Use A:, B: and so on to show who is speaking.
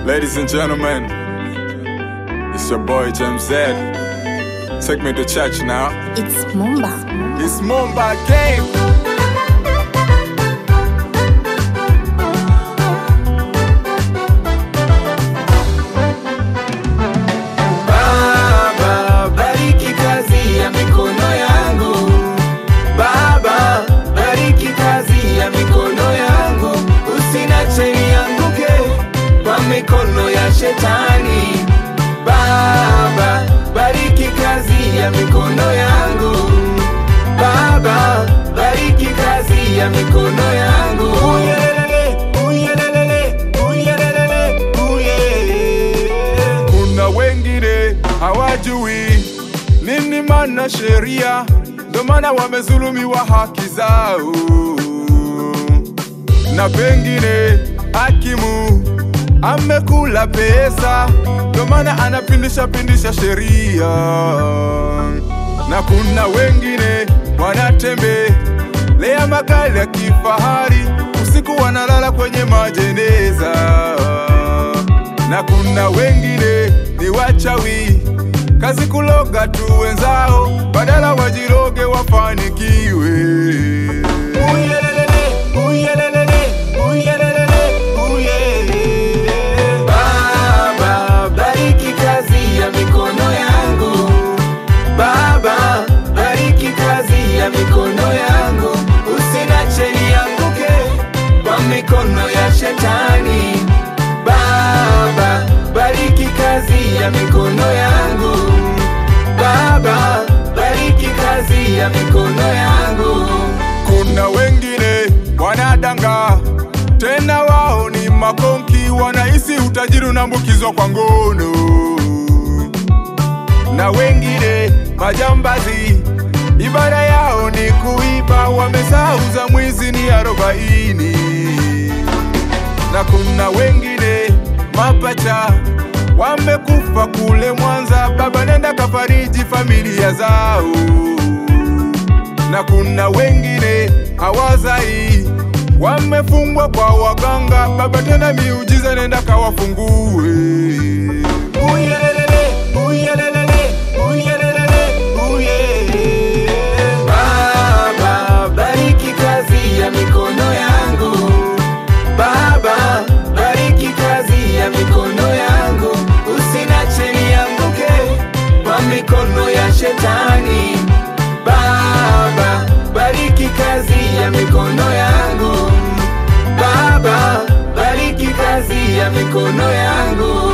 A: Ladies and gentlemen, it's your boy James Z. Take me to church now.
B: It's Mumba.
A: It's Mumba game.
C: Baba, bariki kazi ya mikono yangu. Baba, bariki kazi ya mikono yangu. Usinache nianguke kwa mikono ya shetani. Baba, bariki kazi ya mikono yangu. Baba, bariki kazi ya mikono yangu. Uyelele, uyelele, uyelele, uye.
A: Kuna wengine hawajui nini maana sheria, ndo maana wamezulumiwa haki zao, na pengine hakimu amekula pesa, ndo maana anapindisha pindisha sheria, na kuna wengine wanatembelea magari ya kifahari, usiku wanalala kwenye majeneza na kuna wengine ni wachawi, kazi kuloga tu wenzao, badala wajiroge wafanikiwe.
C: Uyelelele, uyelelele, uyelelele, uye. Baba, bariki kazi ya mikono yangu. Baba, bariki kazi ya mikono yangu. Usinache nianguke kwa mikono ya shetani. Baba, bariki kazi ya mikono yangu. Baba, bariki kazi ya mikono yangu.
A: Kuna wengine wanadanga, tena wao ni makonki, wanahisi utajiri unaambukizwa kwa ngono, na wengine majambazi, ibada yao ni kuiba, wamesahau za mwizi ni arobaini na kuna wengine mapacha wamekufa kule Mwanza, baba nenda kafariji familia zao, na kuna wengine hawazai wamefungwa kwa waganga, baba tena miujiza nenda kawafungue.
C: Uyelelele, uyelelele, uyelelele, uye. Baba, bariki kazi ya mikono yangu. Baba, bariki kazi ya mikono yangu. Usinache nianguke kwa mikono ya shetani. Baba, bariki kazi ya mikono yangu. Baba, bariki kazi ya mikono yangu.